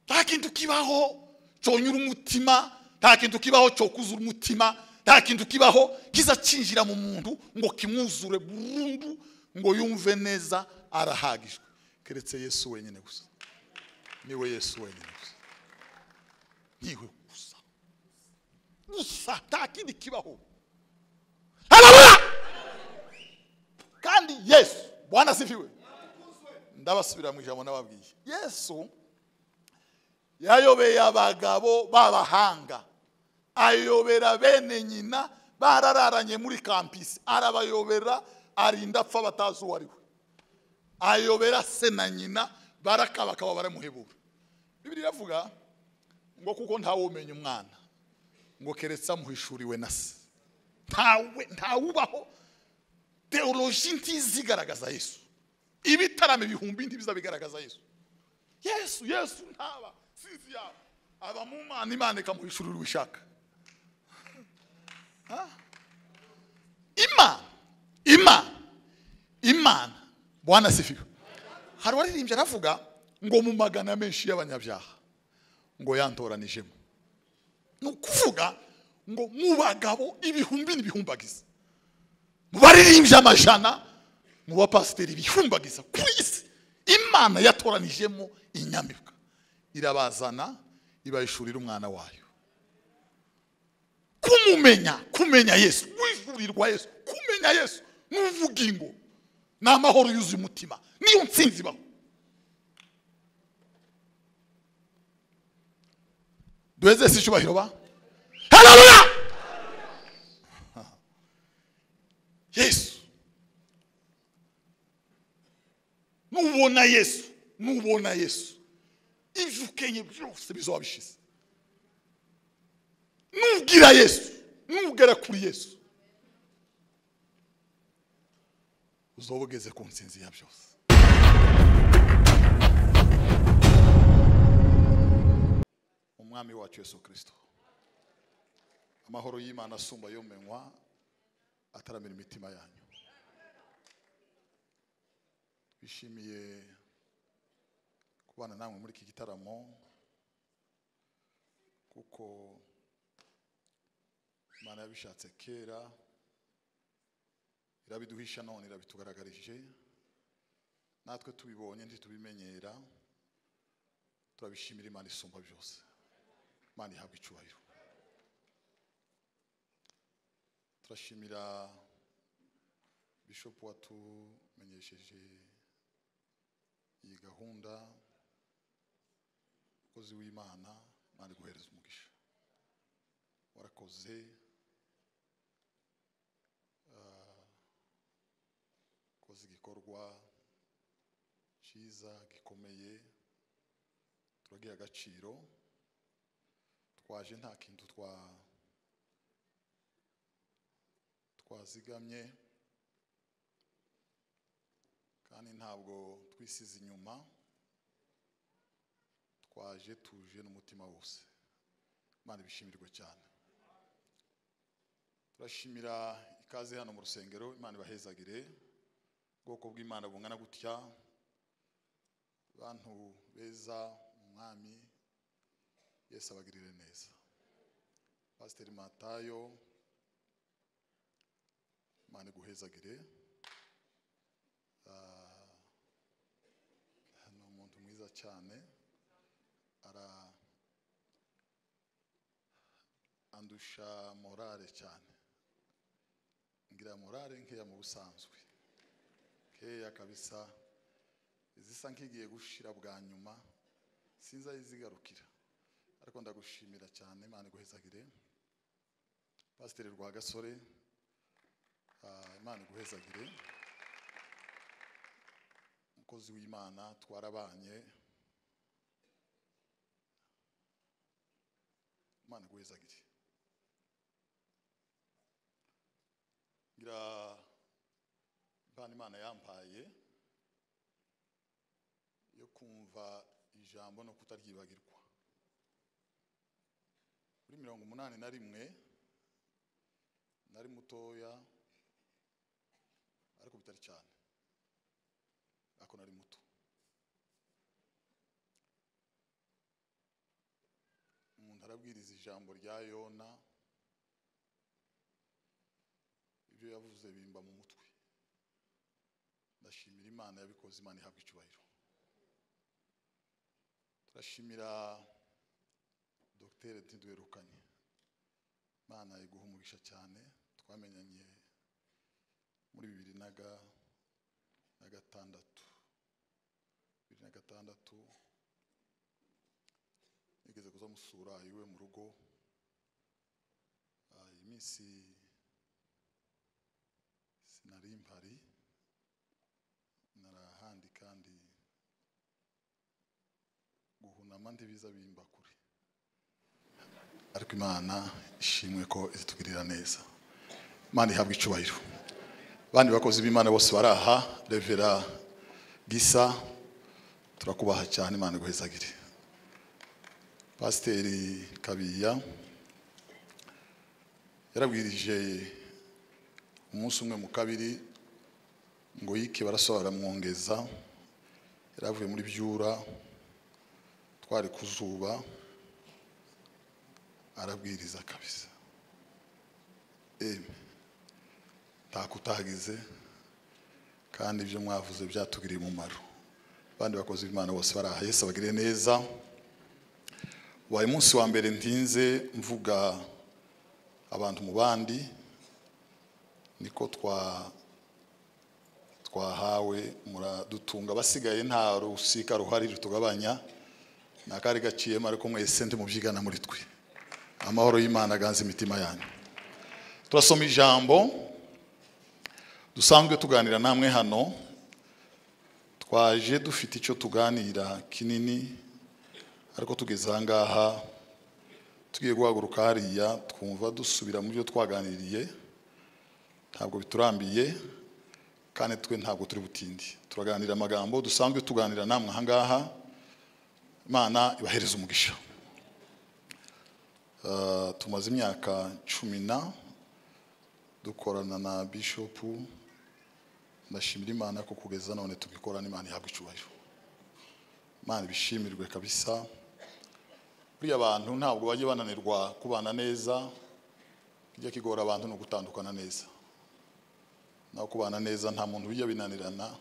nta kintu kibaho cyonyura umutima nta kintu kibaho cyo kuzura umutima nta kintu kibaho kiza cyinjira mu muntu ngo kimwuzure burundu ngo yumve neza arahagijwe keretse yesu wenyine gusa niwe yesu wenyine gusa niwe gusa gusa nta kindi kibaho harabura kandi yesu bwana sifiwe ndabasubira mu ijambo n'ababwiye yesu yayobeye abagabo b'abahanga ayobera bene nyina barararanye muri kampisi arabayobera arinda apfa batazi uwo ari we ayobera se na nyina barakabakaba baramuhebura bibiri iravuga ngo kuko ntawumenya umwana ngo keretse amuhishuriwe na se ntawe ntawubaho teoloji ntizigaragaza yesu ibitaramo ibihumbi ntibiza bigaragaza yesu yesu yesu ntaba sinzi yaba aba mu mana imana ikamuhishurira uwo ishaka imana imana imana bwana sifiwe hari uwaririmbye aravuga ngo mu magana menshi y'abanyabyaha ngo yantoranijemo ni ukuvuga ngo mu bagabo ibihumbi n'ibihumbagiza mu baririmbye amajana mu bapasiteri bihumbagiza kuri isi imana yatoranijemo inyamibwa irabazana ibayishurira umwana wayo kumumenya kumenya yesu wishurirwa yesu kumenya yesu n'ubugingo ni amahoro yuzuye umutima niyo nsinzi ibaho duheze si icyubahiro ba harabura yesu nubona yesu nubona yesu ibyo ukenye byose bizaba bishize nubwira yesu nubwira kuri yesu uzaba ugeze ku nsinzi ya byose umwami wacu yesu kirisito amahoro y'imana asumba yomenywa ataramira imitima yanyu twishimiye kubana namwe muri iki gitaramo kuko imana yabishatse kera irabiduhisha none irabitugaragarije natwe tubibonye ntitubimenyera turabishimira imana isumba byose imana ihabwa icyubahiro turashimira bishopu watumenyesheje iyi gahunda umukozi w'imana imana iguhereza umugisha warakoze wakoze igikorwa cyiza gikomeye turagiha agaciro twaje nta kintu twa twazigamye kandi ntabwo twisize inyuma twaje tuje n'umutima wose imana ibishimirwe cyane turashimira ikaze hano mu rusengero imana ibahezagire ubwoko bw'imana bungana gutya abantu beza umwami yesi abagirire neza pasiteri matayo imana iguhezagire ni umuntu mwiza cyane ara andusha morale cyane ngira morale nkeya mu busanzwe keya kabisa izisa nk'igiye gushira bwa nyuma sinzi aho izigarukira ariko ndagushimira cyane imana iguhezagire pasiteri rwagasore imana iguhezagire umukozi w'imana twarabanye imana iguhezagire ngira impano imana yampaye yo kumva ijambo no kutaryibagirwa muri mirongo umunani na rimwe nari mutoya ariko bitari cyane ariko nari muto arabwiriza ijambo rya yona ibyo yavuze bimba mu mutwe ndashimira imana yabikoze imana ihabwa icyubahiro turashimira dogiteri ntidwerukanye imana iguha umugisha cyane twamenyanye muri bibiri na ga- na gatandatu bibiri na gatandatu nigeze kuza musura iwe mu rugo Ah, iyi minsi sinari mpari narahandi kandi guhunama ndibiza bimba kure ariko imana ishimwe ko izitugirira neza imana ihabwa icyubahiro abandi bakozi b'imana bose baraha revera gisa turakubaha cyane imana iguhezagire pasiteri kabiya yarabwirije umunsi umwe mu kabiri ngo yike barasobanura baramwongeza yari avuye muri byura twari ku zuba arabwiriza kabisa eme ntako utagize kandi ibyo mwavuze byatugiriye umumaro abandi bakozi b'imana bose baraha yesu abagire neza wabaye umunsi wa mbere ntinze mvuga abantu mu bandi niko twa twahawe muradutunga abasigaye nta rusika ruhari rutugabanya ni akari gaciyemo ariko mwese ndimubyigana muri twe amahoro y'imana aganze imitima yanyu turasoma ijambo dusanzwe tuganira namwe hano twaje dufite icyo tuganira kinini ariko tugeze aha ngaha tugiye guhaguruka hariya twumva dusubira mu byo twaganiriye ntabwo biturambiye kandi twe ntabwo turi butindi turaganira amagambo dusanzwe tuganira namwe aha ngaha imana ibahereza umugisha Uh, tumaze imyaka cumi na dukorana na bishopu ndashimira imana ko kugeza none tubikorana imana ihabwa icyubahiro imana ibishimirwe kabisa buriya abantu ntabwo bajya bananirwa kubana neza kijya kigora abantu ni ugutandukana neza naho kubana neza nta muntu bijya binanirana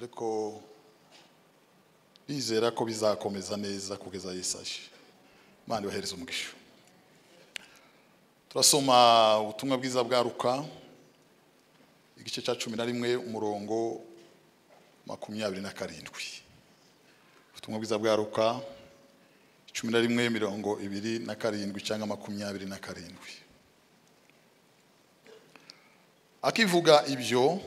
ariko bizera ko bizakomeza neza kugeza yesaje imana ibahereza umugisha turasoma ubutumwa bwiza bwa ruka igice cya cumi na rimwe umurongo makumyabiri na karindwi ubutumwa bwiza bwa ruka cumi na rimwe mirongo ibiri na karindwi cyangwa makumyabiri na karindwi akivuga ibyo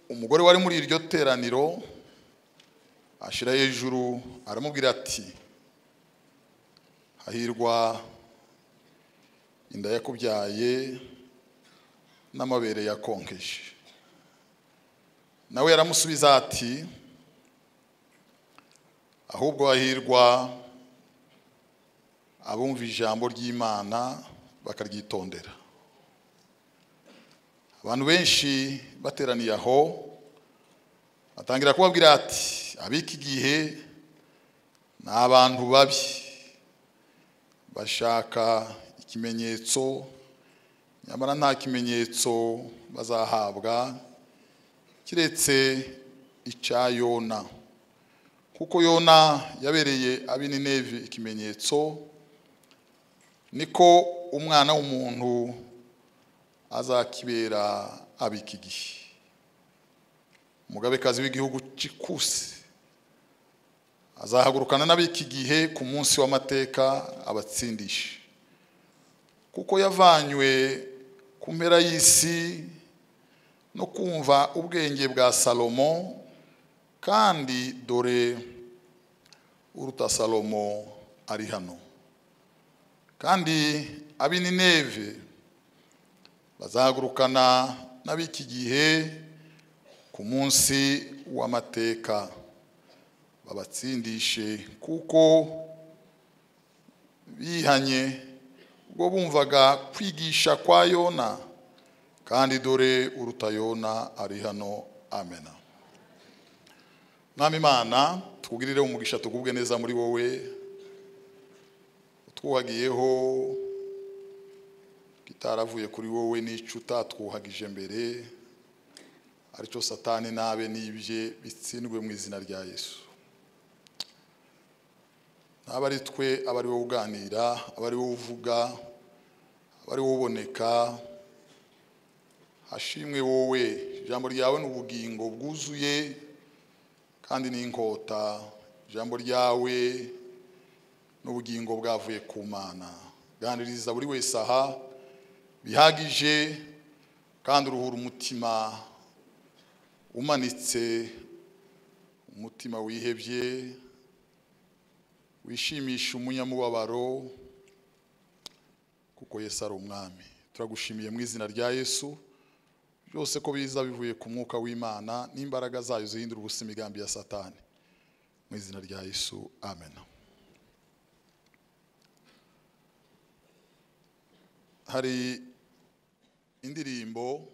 umugore wari muri iryo teraniro ashyira hejuru aramubwira ati hahirwa inda yakubyaye n'amabere yakonkeje nawe yaramusubiza ati ahubwo hahirwa abumva ijambo ry'imana bakaryitondera abantu benshi bateraniye aho atangira kubabwira ati abika igihe ni abantu babi bashaka ikimenyetso nyamara nta kimenyetso bazahabwa kiretse icya yona kuko yona yabereye ab'ininevi ikimenyetso niko umwana w'umuntu azakibera abika igihe umugabekazi w'igihugu cy'ikusi azahagurukana n'ab'iki gihe ku munsi w'amateka abatsindisha kuko yavanywe ku mpera y'isi no kumva ubwenge bwa salomo kandi dore uruta salomo ari hano kandi ab'inineve bazahagurukana n'ab'iki gihe ku munsi w'amateka babatsindishe kuko bihanye ubwo bumvaga kwigisha kwa yona kandi dore uruta yona ari hano amena mwami imana tukugirire umugisha tukubwe neza muri wowe utwuhagiyeho kitaravuye kuri wowe n'icyo utatwuhagije mbere aricyo satani n'abe n'ibye bitsindwe mu izina rya yesu naba ari twe aba ari wowe uganira aba ari wowe uvuga aba ari wowe uboneka hashimwe wowe ijambo ryawe ni ubugingo bwuzuye kandi ni inkota ijambo ryawe ni ubugingo bwavuye ku mana ganiriza buri wese aha bihagije kandi uruhura umutima umanitse umutima wihebye wishimisha umunyamubabaro kuko yesu ari umwami turagushimiye mu izina rya yesu byose ko biza bivuye ku mwuka w'imana n'imbaraga zayo zihindura ubusa imigambi ya satani mu izina rya yesu amen hari indirimbo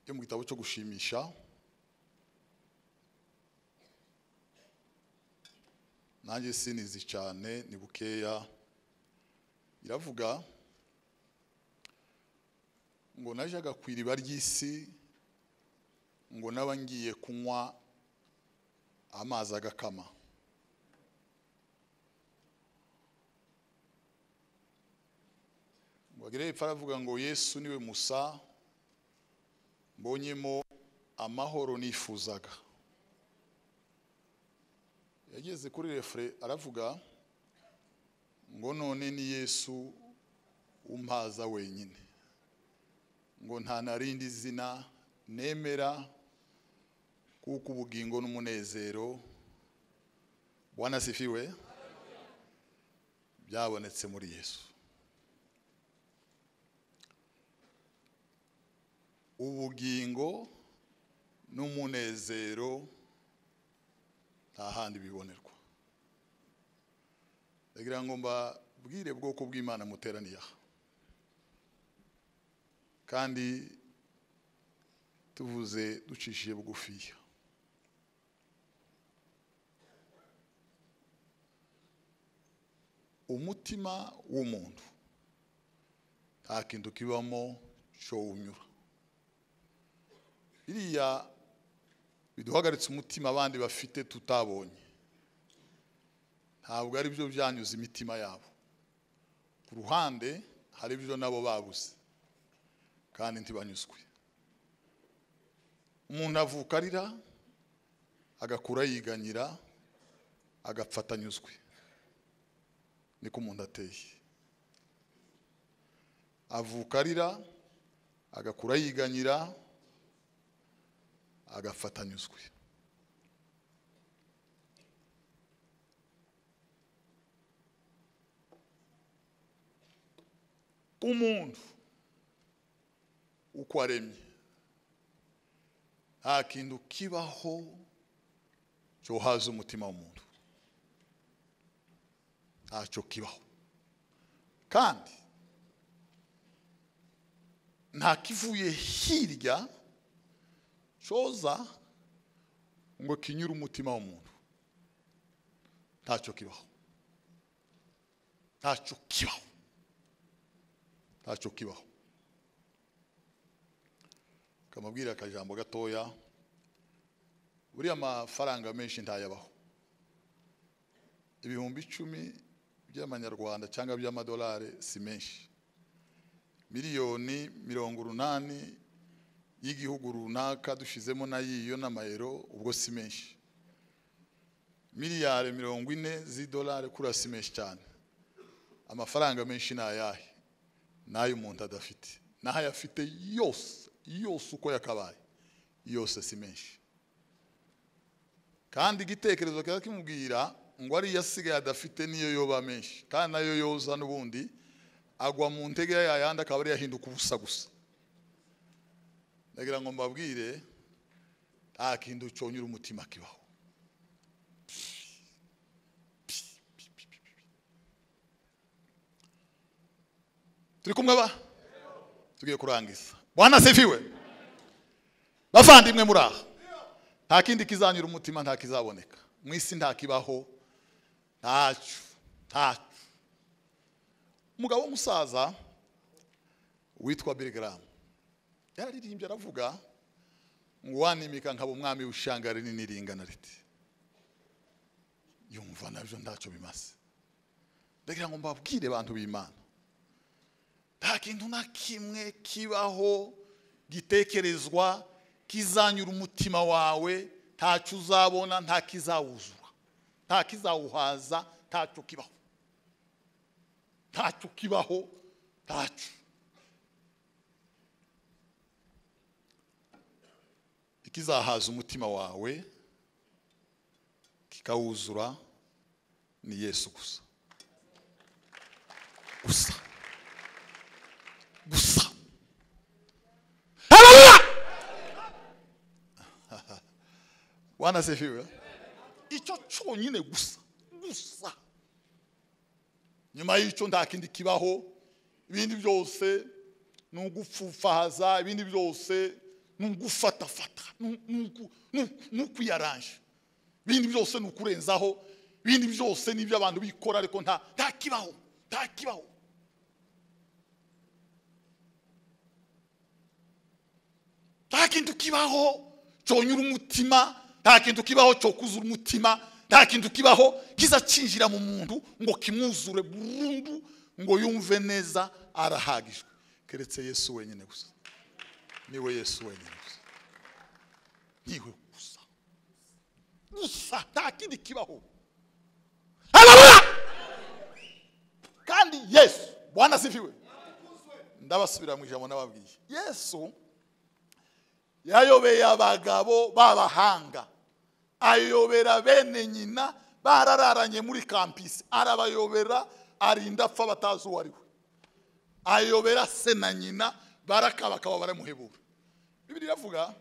yo mu gitabo cyo gushimisha nanjye sinizi cyane ni bukeya iravuga ngo najyaga ku iriba ry'isi ngo naba ngiye kunywa amazi agakama ngo agire hepfo aravuga ngo yesu niwe musa mbonyemo amahoro nifuzaga yageze kuri refure aravuga ngo none ni yesu umpaza wenyine ngo nta narindi zina nemera kuko ubugingo n'umunezero bwana sifiwe byabonetse muri yesu ubugingo n'umunezero nta handi bibonerwa ndagira ngo mbabwire bwoko bw'imana muteraniye aha kandi tuvuze ducishije bugufiya umutima w'umuntu nta kintu kibamo cyo unyura biriya biduhagaritse umutima abandi bafite tutabonye ntabwo ari byo byanyuze imitima yabo ku ruhande hari ibyo nabo babuze kandi ntibanyuzwe umuntu avuka arira agakura yiganyira agapfa atanyuzwe niko umuntu ateye avuka arira agakura yiganyira agapfa atanyuzwe umuntu uko aremye nta kintu kibaho cyo haza umutima w'umuntu ntacyo kibaho kandi nta kivuye hirya cyoza ngo kinyure umutima w'umuntu ntacyo kibaho ntacyo kibaho ntacyo kibaho kamubwira akajambo gatoya buriya amafaranga menshi ntayabaho ibihumbi icumi by'amanyarwanda cyangwa by'amadolari si menshi miliyoni mirongo urunani y'igihugu runaka dushyizemo nayiyo n'amayero ubwo si menshi miliyari mirongo ine z'idolari kuriya si menshi cyane amafaranga menshi ni ayahe n'ay'umuntu adafite n'aho ayafite yose yose uko yakabaye yose si menshi kandi igitekerezo kiba kimubwira ngo ariyo asigaye adafite niyo yoba menshi kandi nayo yoza n'ubundi agwa mu ntege yayandi akaba ariyo ahinduka ubusa gusa ndagira ngo mbabwire nta kintu cyonyura umutima kibaho turi kumwe ba tugiye kurangiza bwana sifiwe bavandimwe muri aha nta kindi kizanyura umutima nta kizaboneka mu isi nta kibaho ntacyo ntacyo umugabo w'umusaza witwa birigaramu yararirimbye aravuga ngo wanimika nkaba umwami w'ishanga rinini ringana riti yumva nabyo ntacyo bimaze ndagira ngo mbabwire abantu b'imana nta kintu na kimwe kibaho gitekerezwa kizanyura umutima wawe ntacyo uzabona nta kizawuzura nta kizawuhaza ntacyo kibaho ntacyo kibaho ntacyo ikizahaza umutima wawe kikawuzura ni yesu gusa gusa gusa wanasifiwe icyo cyonyine gusa gusa nyuma y'icyo nta kindi kibaho ibindi byose ni ugupfufahaza ibindi byose ni ugufatafata ni- ni uku- ni- ni ukwiyaranje ibindi byose ni ukurenzaho ibindi byose ni ibyo abantu bikora ariko nta nta kibaho nta kibaho nta kintu kibaho cyonyura umutima nta kintu kibaho cyokuzura umutima nta kintu kibaho kiza cyinjira mu muntu ngo kimwuzure burundu ngo yumve neza arahagijwe keretse yesu wenyine gusa niwe yesu wenyine gusa niwe gusa gusa nta kindi kibaho Haleluya! kandi yesu bwana sifiwe ndabasubira mu ijambo n'ababwiye yesu yayobeye abagabo b'abahanga ayobera bene nyina barararanye muri kampisi arabayobera arinda apfa batazi uwo ari we ayobera se na nyina barakabakaba baramuhebura bibiri iravuga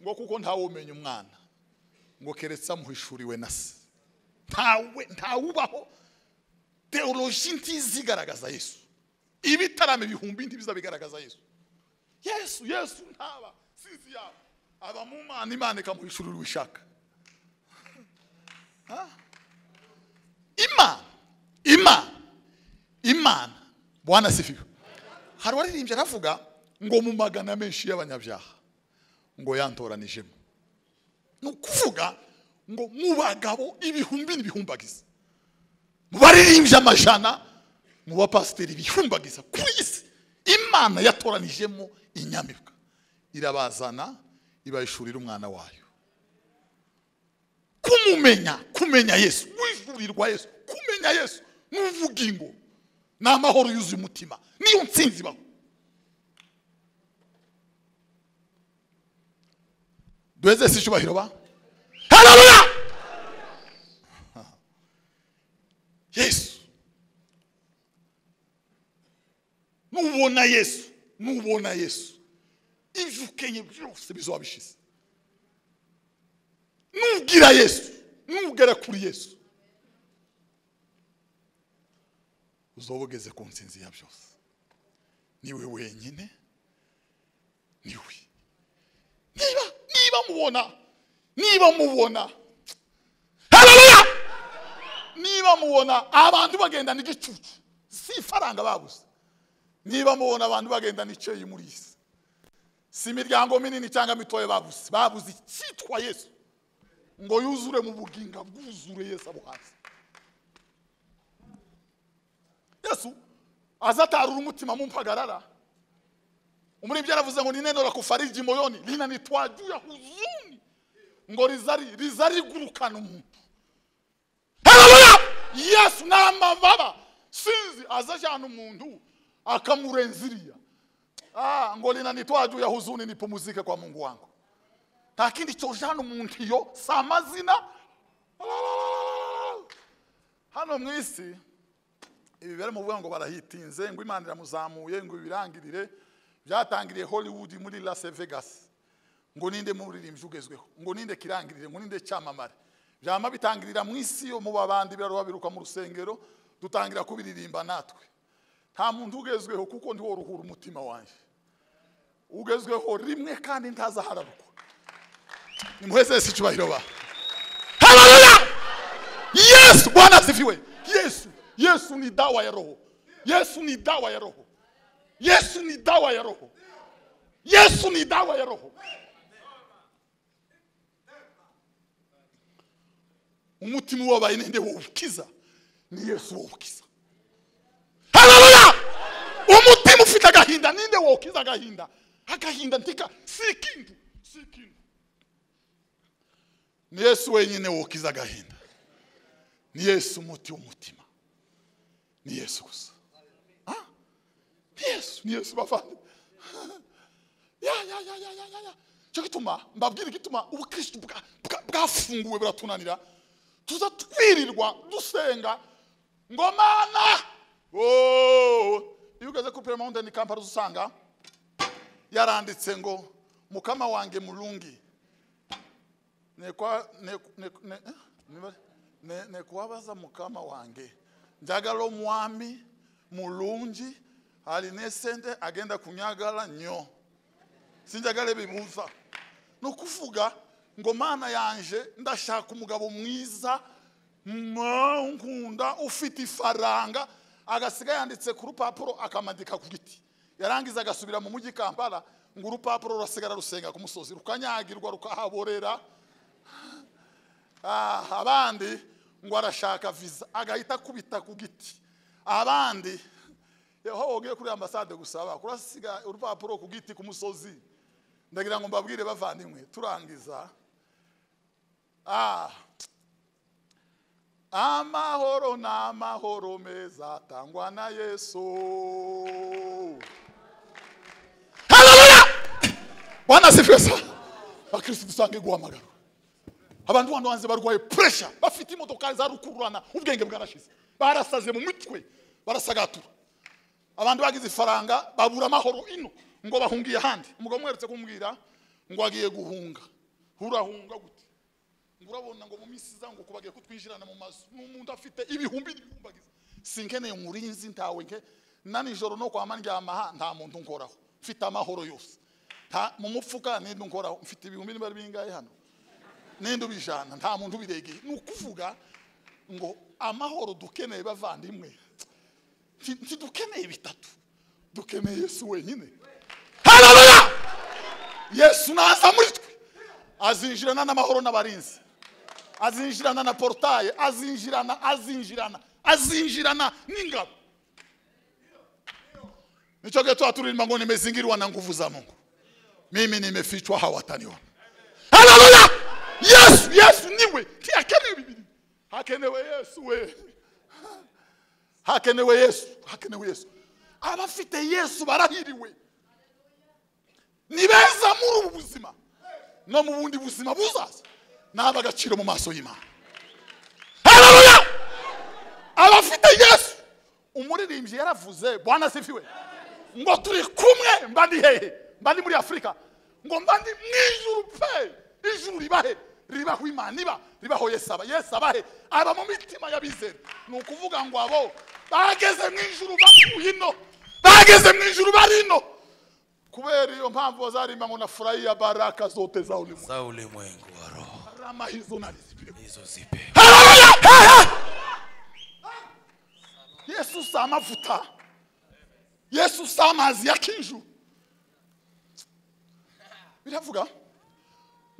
ngo kuko ntawumenya umwana ngo keretse amuhishuriwe na se ntawe ntawubaho teoloji ntizigaragaza yesu ibitaramo ibihumbi ntibizabigaragaza yesu yesu yesu ntaba sinzi yaba aba mu mana imana ikamuhishurira uwishaka Ha? imana imana imana bwana sifiwe hari uwaririmbye aravuga ngo mu magana menshi y'abanyabyaha ngo yantoranijemo ni ukuvuga ngo mu bagabo ibihumbi n'ibihumbagiza mu baririmbye amajana mu bapasiteri bihumbagiza ku isi imana yatoranijemo inyamibwa irabazana ibayishurira umwana wayo kumumenya kumenya yesu wishurirwa yesu kumenya yesu n'ubugingo ni amahoro yuzuye umutima niyo nsinzi ibaho duheze si icyubahiro ba hararuya yesu nubona yesu nubona yesu ibyo ukenye byose bizaba bishize nubwira yesu nugera kuri yesu uzaba ugeze ku nsinzi ya byose niwe wenyine niwe niba niba mubona niba mubona hararuya niba mubona abantu bagendana igicucu si ifaranga babuze niba mubona abantu bagendana icyeyi muri iyi si si imiryango minini cyangwa mitoya babuze babuze icyitwa yesu ngo yuzure mu buginga bwuzure yesu abo hasi yesu aza atarura umutima mu mpagarara umuribyi yaravuze ngo ni neno rakufariji moyoni linanitwa juu ya huzuni ngo rizari rizarigurukana umuntu haleluya yesu n'amababa sinzi aza ajyana umuntu akamurenza iriya ah, ngo linanitwa juu ya huzuni nipumuzike kwa mungu wangu nta kindi cyojana umuntu iyo si amazina hano mu isi ibi bari mu ngo barahitinze ngo imana iramuzamuye ngo ibirangirire byatangiriye hollywood muri las vegas ngo ninde muririmbyi ugezweho ngo ninde kirangirire ngo ninde cyamamare byama bitangirira mu isi yo mu babandi biraruba biruka mu rusengero dutangira kubiririmba natwe nta muntu ugezweho kuko ndiwo ruhura umutima wanjye ugezweho rimwe kandi ntazaharabukwa nimuheze yesu icyubahiro ba haleluya yesu bwana asifiwe yesu yesu ni dawa ya roho yesu ni dawa ya roho yesu ni dawa ya roho yesu ni dawa ya roho umutima ubabaye ninde wawukiza ni yesu wawukiza haleluya umutima ufite agahinda ninde wawukiza agahinda agahinda ntika si ikintu si ikintu ni yesu wenyine wawukiza agahinda ni yesu umuti w'umutima ni yesu gusa Ah? ni yesu ni yesu bavandimwe ya ya ya ya ya ya ya cyo gituma mbabwira igituma ubukristo bwa- bwa- bwafunguwe buratunanira tuza twirirwa dusenga ngo mana oh iyo ugeze kuri Prayer Mountain Kampala usanga yaranditse ngo mukama wanjye murungi nekwa ne- ne- ne- eh? Niba- ne- nekwabaza mukama wanjye njagala omwami mulungi aline sente agenda kunyagala nnyo sinjagala ebibuuza nokuvuga ngo maana yanje ndashaka umugabo mwiza mwankunda ufite ifaranga agasiga yanditse ku rupapuro akamadika ku giti yarangiza agasubira mu mujyi kampala ngo urupapuro rurasigara rusenga ku musozi rukanyagirwa rukahaborera Ah, abandi ngo arashaka visa agahita akubita ku giti abandi aho wogiye kuri ambasade gusaba kurasiga urupapuro ku giti ku musozi ndagira ngo mbabwire bavandimwe turangiza Ah. amahoro ni amahoro meza atangwa na yesu haleluya bwana sifiwe sana abakirisitu dusange guhamagara abantu bandi banze barwaye puresha bafite imodokari za rukururana ubwenge bwarashize barasaze mu mitwe barasagatura abantu bagize ifaranga babura amahoro ino ngo bahungiye ahandi umugabo umweretse kumubwira ngo agiye guhunga urahunga gute ngo urabona ngo mu minsi iza ngo kubagiye kutwinjirana mu mazu n'umuntu afite ibihumbi n'ibihumbagiza sinkeneye umurinzi ntawe nke na nijoro no kwa mandyamaha nta muntu nkoraho mfite amahoro yose Nta- mu mufuka nindi nkoraho mfite ibihumbi niba ari bingahe hano ninde ubijana nta muntu ubiregeye ni ukuvuga ngo amahoro dukeneye bavandimwe nti- ntidukeneye bitatu dukeneye yesu wenyine haleluya yesu naza muri twe azinjirana n'amahoro n'abarinzi azinjirana na porutaye azinjirana azinjirana azinjirana n'ingabo nicyo gihe tuba turirimba ngo nimezingirwa na nguvu za mungu mimi nimefichwa hawataniwa haleluya yesu yesu niwe tiakenewe bibiri hakenewe yesu we hakenewe yesu hakenewe yesu abafite yesu barahiriwe ni beza muri ubu buzima no mu bundi buzima buzaza ni ab'agaciro mu maso y'imana haleluya abafite yesu umuririmbyi yaravuze bwana sifiwe ngo turi kumwe mba ndi hehe mba ndi muri afurika ngo mba ndi mu ijuru pe ijuru riba he ribaho imana iba ribaho yesu aba yesu aba he aba mu mitima y'abizera ni ukuvuga ngo abo bageze mu ijuru bakuye ino bageze mu ijuru bari ino kubera iyo mpamvu bazarimba ngo nafurahiya baraka zote za ulimwengu za ulimwengu wa roho rama hizo na riziki hizo zipe Haleluya! Hehe! yesu si amavuta yesu si amazi ya kinju biravuga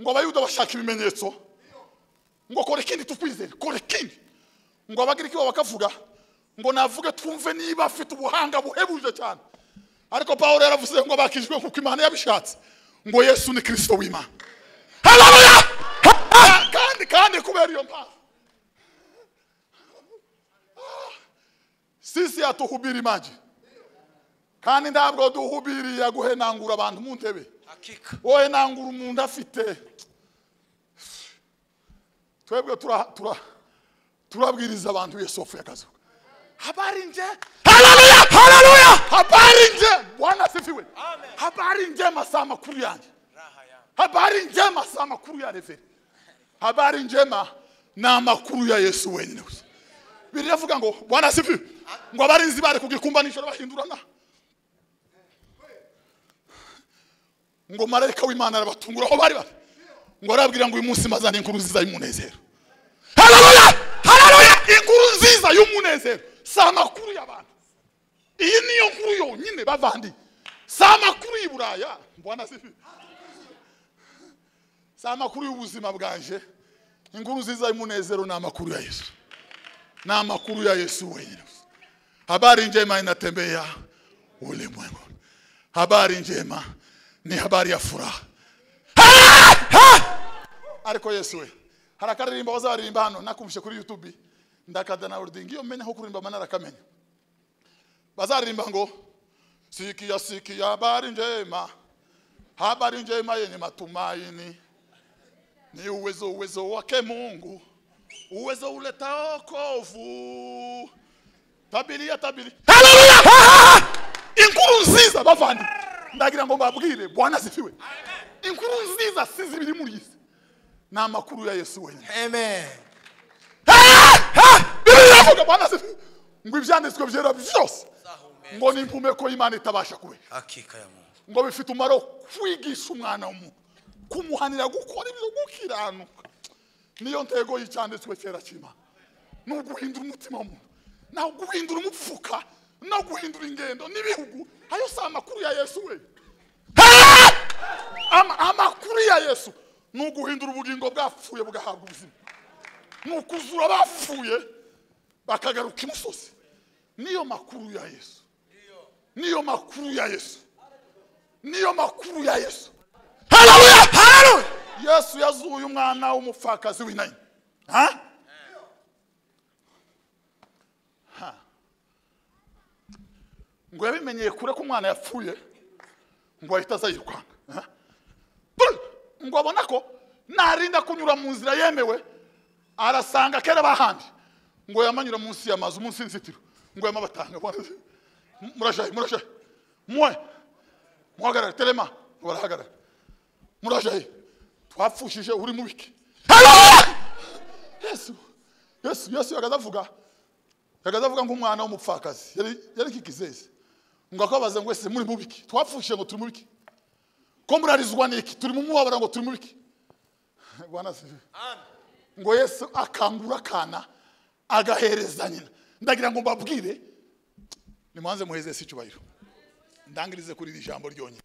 ngo abayuda bashaka ibimenyetso ngo kora ikindi tukwizere kora ikindi ngo abagiriki babo bakavuga ngo navuge twumve niba afite ubuhanga buhebuje cyane ariko pawulo yaravuze ngo abakijwe nk'uko imana yabishatse ngo yesu ni kirisito w'imana haleluya Ah, kandi kandi kubera iyo mpamvu Ah, sisi hatuhubiri maji kandi ntabwo duhubiri ya guhenangura abantu mu ntebe hakika wowe nangura umuntu afite twebwe tura- tura- turabwiriza abantu yesu wapfuye akazuka habari nje haleluya haleluya habari nje bwana asifiwe Amen. habari njema saa makuru yanjye raha yangu habari njema si amakuru ya reveri habari njema ni amakuru ya yesu wenyine gusa biravuga ngo bwana sipi ngo abarinzi bari kugikumba nijoro bahindurana ngo marayika w'imana arabatungura aho bari bari ngo arababwira ngo uyu munsi mazana inkuru nziza y'umunezero hararuya hararuya inkuru nziza y'umunezero si amakuru y'abantu iyi niyo nkuru yonyine bavandi si amakuru y'i buraya mbona si si amakuru y'ubuzima bwanje inkuru nziza y'umunezero ni amakuru ya yesu ni amakuru ya yesu wenyine habari njema inatembea ulimwengu habari njema ni habari ya furaha ariko yesu we hari akaririmbo bazaririmba hano nakumvishe kuri youtube ndakada na ordingi iyo menya aho kuririmba mba narakamenya bazaririmba ngo sikia sikia habari njema habari njema yenye matumaini ni uwezo uwezo wake mungu uwezo uletao okovu tabiria tabiri Haleluya! Ha, ha! inkuru nziza bavandi ndagira ngo mbabwire bwana zifiwe inkuru nziza si zibiri muri iyi si ni amakuru ya yesu wenyine Amen. Bibiri iravuga bwana zifiwe ngo ibyanditswe byera byose ngo ni impumeko y'imana itabasha kubera Hakika ya Mungu. ngo bifite umumaro wo kwigisha umwana w'umuntu kumuhanira gukora ibyo gukiranuka niyo ntego y'icyanditswe cyera cy'imana ni uguhindura umutima w'umuntu ni uguhindura umupfuka no guhindura ingendo n'ibihugu ayo si amakuru ya yesu we Ha! Ama- amakuru ya yesu ni uguhindura ubugingo bwapfuye bugahabwa ubuzima ni ukuzura abapfuye bakagaruka imusozi niyo makuru ya yesu niyo makuru ya yesu niyo makuru ya yesu haleluya haleluya yesu yazuye umwana w'umupfakazi w'inani ha Ha. ngo yabimenyeye kure ko umwana yapfuye ngo ahita aza yirukanka ha? Buri! ngo abona ko narinda kunyura mu nzira yemewe arasanga kera bahandi ngo yamanyura munsi y'amazu munsi y'inzitiro ngo yamabatanga murashaye murashaye mwe muhagarara telema barahagarara murajaye twapfushije uri mu biki Haleluya! yesu yesu yesu yagaze avuga yagaze avuga nk'umwana w'umupfakazi yari yari kikizeze ngo akabaza ngo ese muri mu biki twapfushije ngo turi mu biki ko murarizwa n'iki turi mu mubabara ngo turi mu biki bwana se ngo yesu akangura akana agahereza nyina ndagira ngo mbabwire nimuhanze muheze si icyubahiro ndangirize kuri iri jambo ryonyine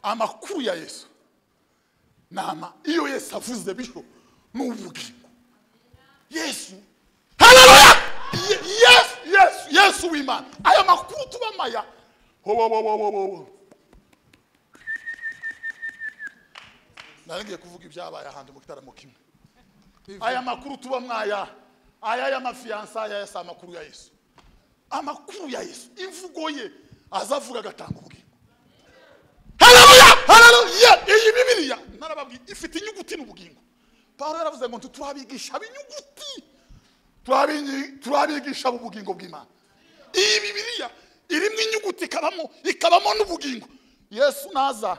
amakuru ya yesu nama iyo yesu avuze bityo ni ubugingo yesu haleluya Ye- yesu yesu yesu w'imana aya makuru tubamaya Wo, wo, wo, wo, wo, wo, wo. nari ngiye kuvuga ibyabaye ahandi mu gitaramo kimwe aya makuru tuba mwaya aya y'amafiyansa aya yasa amakuru ya yesu amakuru ya yesu imvugo ye azavuga agatanga ubugingo haleluya haleluya iyi bibiliya narababwiye ifite inyuguti n'ubugingo pawulo yaravuze ngo ntiturabigisha b'inyuguti turabi- turabigisha ubugingo bw'imana iyi bibiliya irimo inyuguti ikabamo ikabamo n'ubugingo yesu naza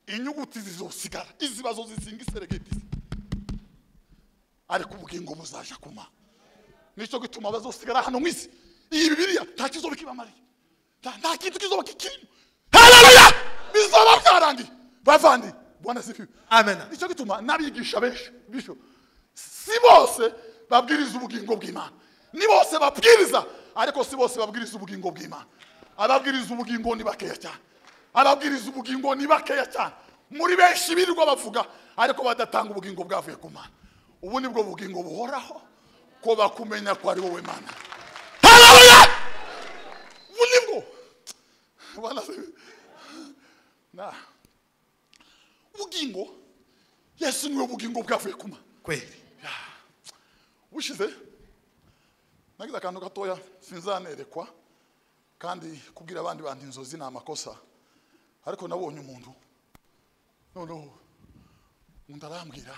inyuguti zizosigara izibazo zisinga iseregeti ariko ubugingo buzaja kumara nicyo gituma bazosigara hano mu isi iyi bibiliya nta kizoba kibamariye nta nta kintu kizoba kikirimo haleluya bizoba byarangiye bavandi bwana sifiwe Amen. nicyo gituma n'abigisha benshi bityo si bose babwiriza ubugingo bw'imana ni bose babwiriza ariko si bose babwiriza ubugingo bw'imana ababwiriza ubugingo ni bakeya cyane ababwiriza ubugingo ni bakeya cyane muri benshi birirwa bavuga ariko badatanga ubugingo bwavuye ku mana ubu ni bwo bugingo buhoraho ko bakumenya ko ari wowe mana haleluya ubu ni bwo Bwana asifiwe. Na. ubugingo yesu niwe bugingo bwavuye ku mana Kweli. bushize nagize akantu gatoya sinzanerekwa kandi kubwira abandi bantu inzozi ni amakosa ariko nabonye umuntu noneho undi arambwira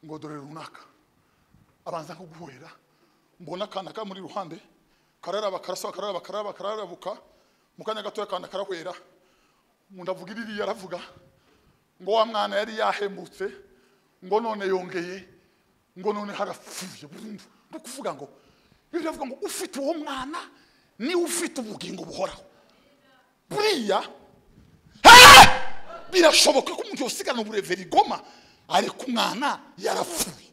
ngo dore runaka abanza kuguhera mbona akana kari muri ruhande kararaba karasaba kararaba kararaba kararabuka mu kanya gatoya akana karahwera ngo ndavuga iririya aravuga ngo wa mwana yari yahembutse ngo none yongeye ngo none harapfuye burundu ni ukuvuga ngo bibiliya iravuga ngo ufite uwo mwana niwe ufite ubugingo buhoraho buriya Ah! birashoboka ko umuntu yosigana ubureveri goma ariko umwana yarapfuye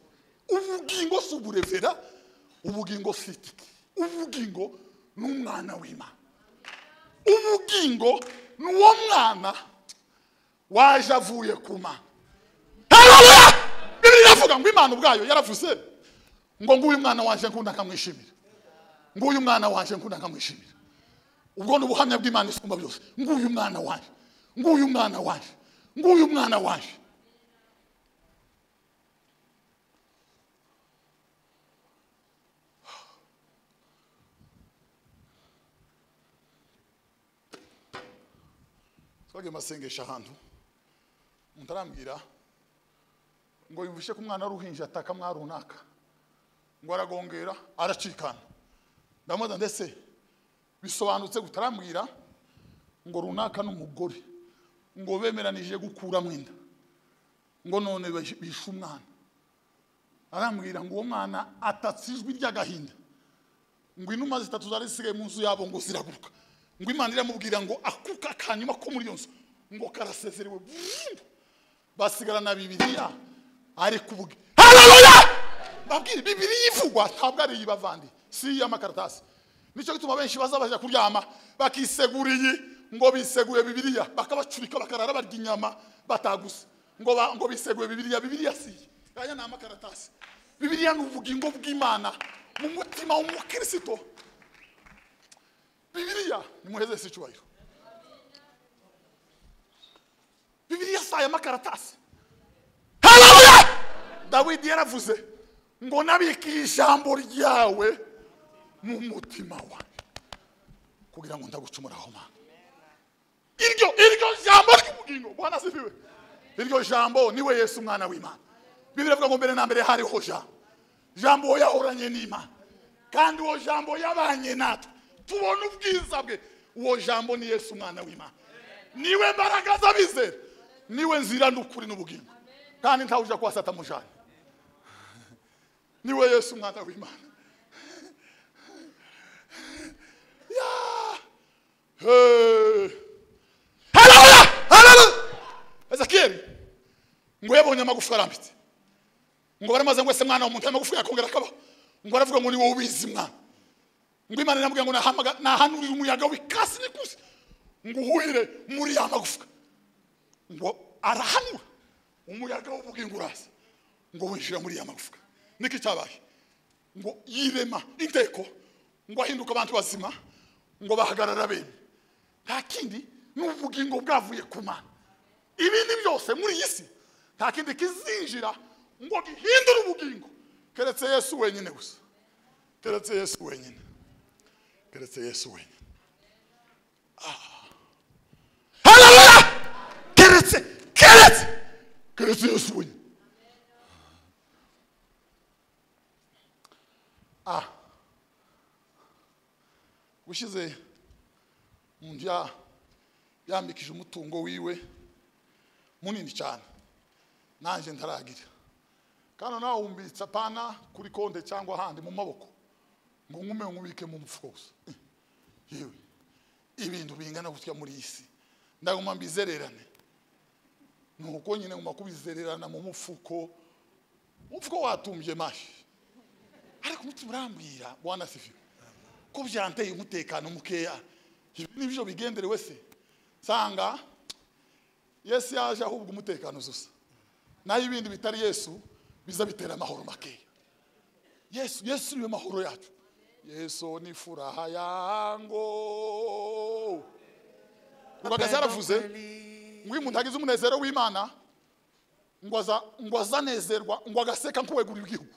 ubugingo si uburevera ubugingo si itike ubugingo ni umwana w'imana ubugingo ni uwo mwana waje avuye ku mana Haleluya! bibiri iravuga ngo imana ubwayo yaravuze ngo nguyu mwana waje nkunda nkamwishimira nguyu mwana waje nkunda nkamwishimira ubwo ni ubuhamya bw'imana isumba byose nguyu mwana waje nguyu mwana waje nguyu mwana waje twagiye mu masengesho ahantu mutarambwira ngo yumvishe ko umwana w'uruhinja ataka mwa runaka ngo aragongera aracikana ndamubaza ndetse bisobanutse gutarambwira ngo runaka n'umugore ngo bemeranije gukuramo inda ngo none bish- bishe umwana arambwira ngo uwo mwana atatse ijwi ry'agahinda ngo inuma zitatu zari zisigaye mu nzu yabo ngo ziraguruka ngo imana iramubwira ngo akuka akanyuma ko muri iyo nzu ngo karasezerewe burundu basigarana bibiliya ariko ubu haleluya babwira bibiliya ivugwa ntabwo ari iy'abavandi si iy'amakaratasi nicyo gituma benshi baza bajya kuryama bakisegura iyi ngo biseguye bibiliya bakabacurika bakarara barya inyama bataguze ngo ba- ngo biseguye bibiliya bibiliya si iyi aya ni amakaratasi bibiliya ni ubugingo bw'imana mu mutima w'umukristo bibiliya nimuheze si icyubahiro bibiliya si aya makaratasi haleluya dawidi yaravuze ngo nabikiye ijambo ryawe mu mutima wanjye kugira ngo ndagucumuraho mana iryo iryo jambo ry'ubugingo bwana sifiwe iryo jambo niwe yesu umwana w'imana bibiliya ivuga ngo mbere na mbere hariho jambo jambo yahoranye n'imana kandi uwo jambo yabanye natwe tubona ubwiza bwe uwo jambo ni yesu umwana w'imana niwe mbaraga z'abizera niwe nzira n'ukuri n'ubugingo kandi ntawe ujya kuhasata mujanye niwe yesu umwana w'imana Ya! Hey! Haleluya! Haleluya! ezekiyeli ngo yabonye amagufa arambitse ngo baramaze ngo ese mwana w'umuntu amagufa yakongera akabaho ngo baravuga ngo ni wowe ubizi mwana ngo imana iramubwira ngo nahamaga- nahanurire umuyaga w'ikasi n'ikusi ngo uhuhire muri ya magufwa ngo arahanura umuyaga w'ubugingo uraza ngo winjira muri ya magufwa niki cyabaye ngo yirema inteko ngo ahinduke abantu bazima ngo bahagarara bene nta kindi ni ubugingo bwavuye ku mana ibindi byose muri iyi si nta kindi kizinjira ngo gihindure ubugingo keretse yesu wenyine gusa keretse yesu wenyine keretse yesu wenyine Ah. haleluya keretse keretse keretse yesu wenyine ah ushize mu nzu ya- yambikije umutungo wiwe munini cyane nanjye ntaragira kandi nawe wumbitse apana kuri konte cyangwa ahandi mu maboko ngo nkume nkubike mu mufuka gusa Eh, yewe ibintu bingana gutya muri iyi si ndaguma mbizererane ni uko nyine nguma kubizererana mu mufuko umufuko watumbye mashi ariko umutima urambwira wanasifiwe ko byanteye umutekano mukeya ibi nibyo bigenderewe se nsanga yesu yaje ahubwo umutekano uzusa naho ibindi bitari yesu biza bitera amahoro makeya yesu yesu niwe mahoro yacu yesu ni furaha yango rubagaza yaravuze ngo iyo umuntu agize umunezero w'imana ngo aza- ngo azanezerwa ngo agaseka nk'uweguriwe igihugu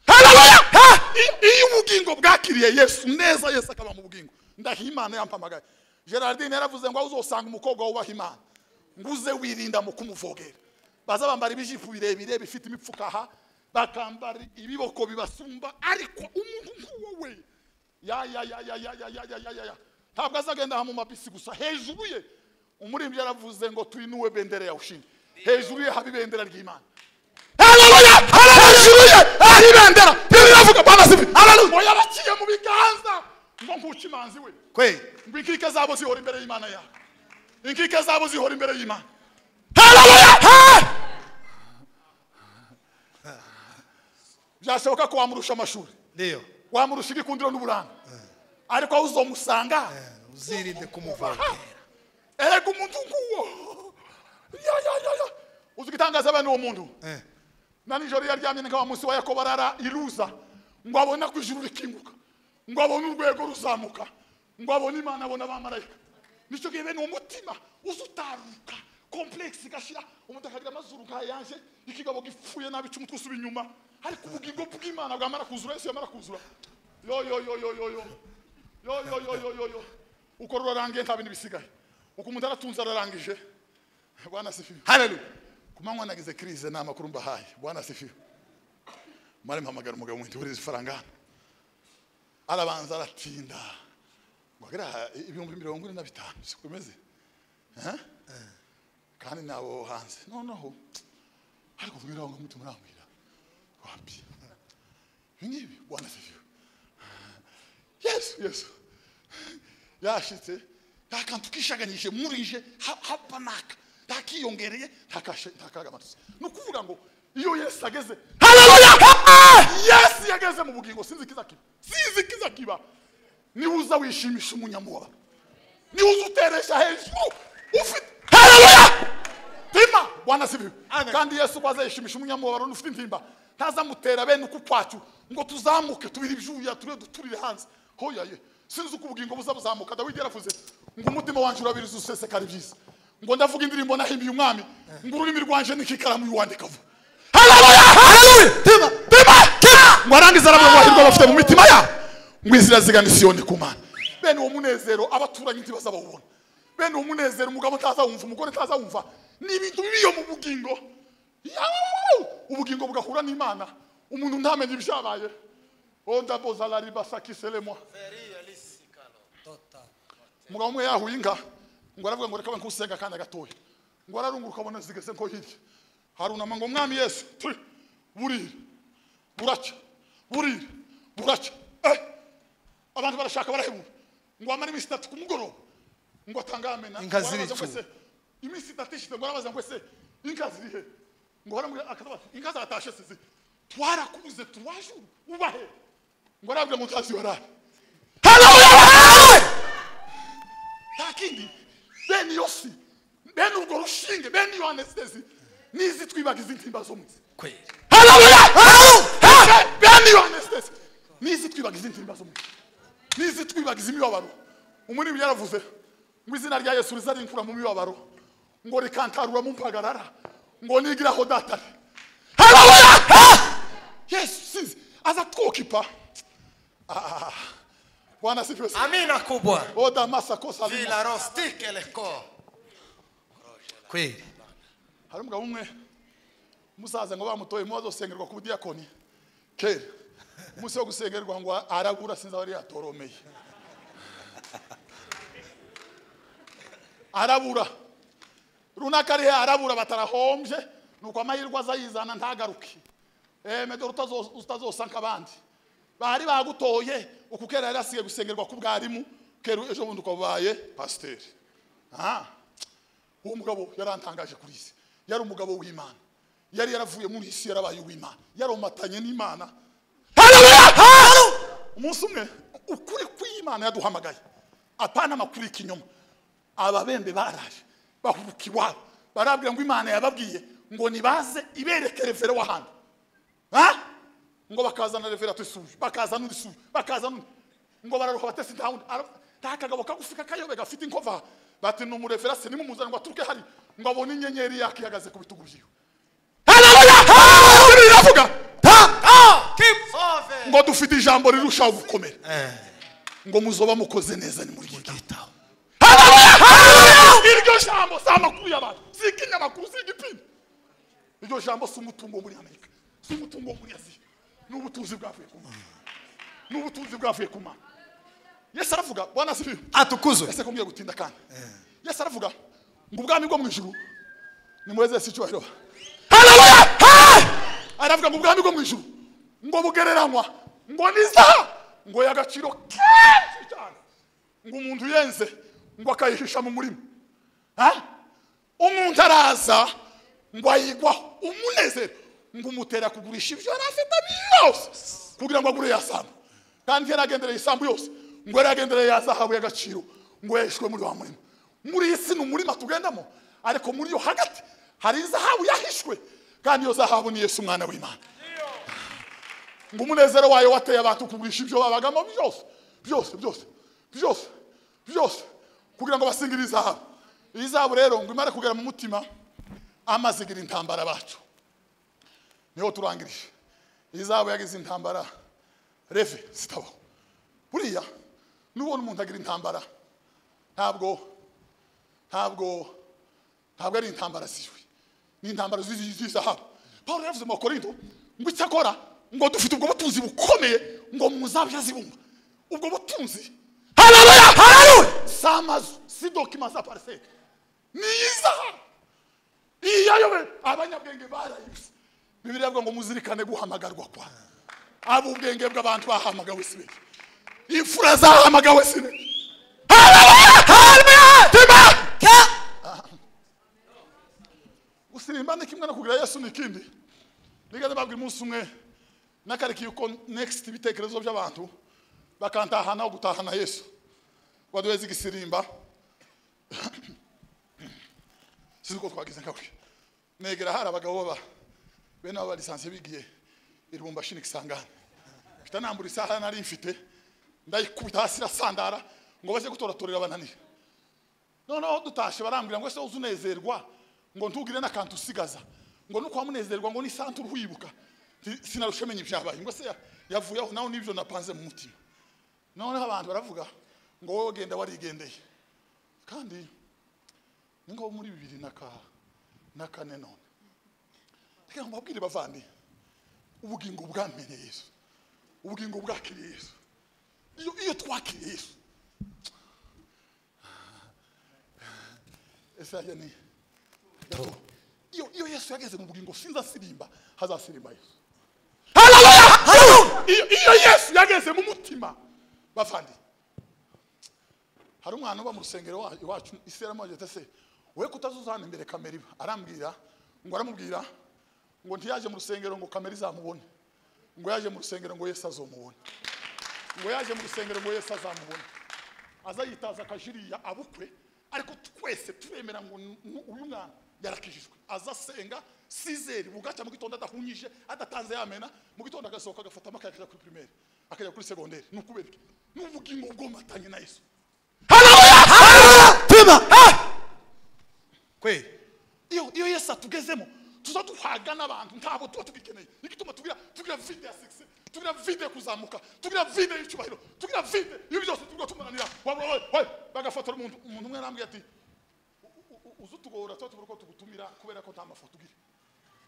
Haleluya! Ha! I- iyo ubugingo bwakiriye yesu neza yesu akaba mu bugingo ndaha imana yampamagaye gerardine yaravuze ngo aho uzosanga umukobwa wubaha imana ngo uze wirinda mu kumuvogera baza bambara ibijipo birebire bifite imipfuka aha bakambara ibiboko bibasumba ariko umuntu nk'uwo we ya ya ya ya ya ya ya ya ya ya ya ntabwo azagenda aha mu mabisi gusa hejuru ye umuririmbyi yaravuze ngo tuyinuwe bendera ya ushindi hejuru ye haba ibendera ry'imana haleluya hejuru ye ari ibendera ntibiravuga bwana sibi haleluya ngo yaraciye mu biganza ngo nkuce imanzi we kweli ngo inkike zabo zihora imbere y'imana yawe inkike zabo zihora imbere y'imana haleluya byashoboka ko wamurusha amashuri ndiyo wamurusha ibikundiro n'uburanga ariko aho uzomusanga Eh, uzirinde kumuvogera erega umuntu nguwo ya ya ya ya uzi igitangaza abana uwo muntu Eh, na nijoro yaryamye nka wa munsi wa yakobo arara iruza ngo abone ko ijuru rikinguka ngo abone urwego ruzamuka ngo abone imana abone abamarayika nicyo gihe bene uwo mutima uza utaruka komplekisi igashira umuntu akagira amazuru nka yanje ikigabo gipfuye nabi cy'umutwe usuba inyuma ariko ubugingo bw'imana bwamara kuzura yesu yamara kuzura yo yo yo yo yo yo yo yo yo yo yo yo ukora urarangiye nta bintu bisigaye uko umuntu aratunze ararangije bwana sifiwe haleluya ku manywa nagize crise ni amakuru mbahaye bwana sifiwe mare mpamagara umugabo mwiti wuriza ifaranga hano arabanza aratinda ngo agere aha ibihumbi mirongo ine na bitanu siko bimeze Eh? kandi nabo hanze noneho ariko ubwira ngo muti murambwira wapi ibi ngibi bwana sifiwe yesu yesu yashitse nta kantu kishaganyije murije ha- hapa naka ntakiyongereye ntakagamanutse ni ukuvuga ngo iyo yesu ageze haleluya yesu yageze mu bugingo sinzi ikiza kiba sinzi ikiza kiba niba uza wishimisha umunyamubabaro niba uza uteresha hejuru ufite haleluya pima bwana si bibi Amen. kandi yesu ko azayishimisha umunyamubabaro ufite intimba ntazamutera bene uku kwacu ngo tuzamuke tubire ibyuya tube duturire hanze hoya ye sinzi uko ubugingo buza buzamuka dawidi yaravuze ngo umutima wanjye urabiriza usesekara ibyiza ngo ndavuga indirimbo nahimbiye umwami ngo ururimi rwanje n'ikikaramu yuwandika vuba haleluya haleluya pima pima pima ngo arangize aravuga ngo ahirwa abafite mu mitima yabo ngo inzira zigana isiyoni ku mana bene uwo munezero abaturanyi ntibazabawubona bene uwo munezero umugabo ntazawumva umugore ntazawumva ni ibintu biyo mu bugingo Yawu! ubugingo bugahura n'imana umuntu ntamenye ibyabaye ondabozalaribasakiselemwa umugabo umwe yahuye inka ngo aravuga ngo reka we nkusenga akana gatoya ngo ararunguruka abona zigeze nko hirya harunama ngo umwami yesu turi burira buracya burira buracya eh abantu barashaka barahebura ngo amara iminsi itatu ku mugoroba ngo atangamena Inka ziricuwe. iminsi itatu ishize ngo arabaza ngo ese inka zirihe ngo aramubwira akaza inka zatashe sizi twarakubuze tuwaje ubahe ngo arabwira ngo ntazi warara nta kindi bene iyo si bene urwo rushinge bene iyo anesitezi n'izi twibagiza intimba zo mu isi kweli haleluya bene iyo anesitezi n'izi twibagiza intimba zo mu isi n'izi twibagiza imibabaro umurimi yaravuze ngo izina rya yesu riza rinkura mu mibabaro ngo rikantarura mu mpagarara ngo nigiraho datare haleluya yesu sinzi aza twokipa Ah, bwana sifiwe sana. amina kubwa o damasakosa vilarostike leko kweli hari umugabo umwe umusaza ngo bamutoye mubazo usengerwa ku budiyakoni kera umunsi wo gusengerwa ngo arabura sinzi aho yari yatoromeye arabura runaka ari he arabura batarahombye nuko amahirwe azayizana ntagaruke medoro utazo- utazosa nk'abandi bari bagutoye uku kera yari asigaye gusengerwa k'ubwarimu kera ejo bundi ukabaye pasiteri aha uwo mugabo yarantangaje kuri isi yari umugabo w'imana yari yaravuye muri isi yarabaye uw'imana yaromatanye n'imana Haleluya! Haleluya! umunsi umwe ukuri kw'imana yaduhamagaye apana amakuru y'ikinyoma ababembe baraje bahubuka iwabo barabwira ngo imana yababwiye ngo nibaze ibereke revero w'ahandi Ha? ngo bakazana reverato isuje bakazana undi isuje bakazana undi ngo bararuha batesi nta wundi Ara- nta kagabo kagufi kakayobe gafite inkova bati ni umureferase nimumuzane ngo aturuke hari ngo abone inyenyeri yaka ihagaze ku bitugu byiwe haleluya iravuga ngo dufite ijambo rirushaho gukomera ngo muzoba mukoze neza ni muri gitaho iryo jambo si amakuru y'abantu si ikinyamakuru si igipimo iryo jambo si umutungo wo muri amerika si umutungo wo muri aziya ni ubutunzi bwavuye ku mana ni ubutunzi bwavuye ku mana yesu aravuga bwana sibiyo atukuzwe ese ko mwiye gutinda kandi yesu aravuga ngo ubwami bwo mu ijuru nimwezese icyubahiro haleluya Ha! aravuga ngo ubwami bwo mu ijuru ngo bugereranywa ngo nizaha ngo y'agaciro kenshi cyane ngo umuntu yenze ngo akayihisha mu murima Ha? umuntu araza ngo ayigwaho umunezero ngo umutera kugurisha ibyo yari afite byose kugira ngo agure ya sambu kandi yaragendereye isambu yose ngo yaragendereye ya zahabu y'agaciro ngo yahishwe muri wa murima muri iyi si ni umurima tugendamo ariko muri yo hagati hari zahabu yahishwe kandi iyo zahabu ni yesu umwana w'imana ngo umunezero wayo wateye abantu kugurisha ibyo babagamo byose byose byose byose byose kugira ngo basingire izahabu iyi zahabu rero ngo imare kugera mu mutima amaze igira intambara bacu niho turangirije iyi zahabu yagize intambara reve zitabaho buriya nubona umuntu agira intambara ntabwo ntabwo ntabwo ari intambara ziwe ni intambara z'izi- z'izahabu paul yavuze mu bakorindo ngo icyakora ngo dufite ubwo butunzi bukomeye ngo muzabya zibumba ubwo butunzi hararuya hararuya si amazu si dokima za pariseri ni izahabu iyi yayobe abanyabwenge barayibye bibiriya avuga ngo muzirikane guhamagarwa kwa abo ubwenge bw'abantu bahamagawe si beke imfura zahamagawe si beke hararuya hararuya timanika gusirimba ni kimwe no kugira yesu ni ikindi nigeze babwira umunsi umwe nakarikiye uko next ibitekerezo by'abantu bakantahana aho gutahana yesu waduheza igisirimba sinzi uko twagize nkawe negera hari abagabo baba bene aba lisansiye bigiye iribumbashi nikisangane mfite nambura isaha nari mfite ndayikubita hasi irasandara ngo baze gutoratorera bananire noneho dutashe barambwira ngo ese uzi unezerwa ngo ntugire n'akantu usigaza ngo nuko wamunezerwa ngo n'isantura uhibuka Nti, sinarusha amenya ibyabaye ngo se ya- yavuye aho nawe n'ibyo napanze mu mutima noneho abantu baravuga ngo wowe genda warigendeye kandi ni nko muri bibiri na ka na kane none reka mbabwire bavandi ubugingo bwamenye yesu ubugingo bwakiriye yesu iyo iyo twakiriye yesu ese hajya ni Yatowe. iyo iyo yesu yageze mu bugingo sinza asirimba hazasirimba yesu iyo iyo yesu yageze mu mutima bavandi hari umwana uba mu rusengero wa- iwacu isera amajyete se we kutazuzana imbere kamera iba arambwira ngo aramubwira ngo ntiyaje mu rusengero ngo kamera izamubone ngo yaje mu rusengero ngo yesu azomubone ngo yaje mu rusengero ngo yesu azamubona aza yitaza akajiriya abukwe ariko twese turemera ngo nu- nu- uyu mwana yarakijijwe aza asenga sizeri bugacya mu gitondo adahunyije adatanze yamena mu gitondo agasohoka agafatamo akajya kuri primaire akajya kuri segonderi ni ukubera iki ni ubugingo bwomatanye na yesu kweli iyo iyo yesu atugezemo tuza duhaga n'abantu ntabwo tuba tubikeneye igituma tugira tugira vide ya sikisi tugira vide yo kuzamuka tugira vide y'icyubahiro tugira vide ibi byose tugura tumunanira wa- wa- wa- wa- bagafotora umuntu umuntu umwe arambwira ati "U- u- u- uze utugora tuba tubura uko tugutumira kubera ko nta mafoto ugira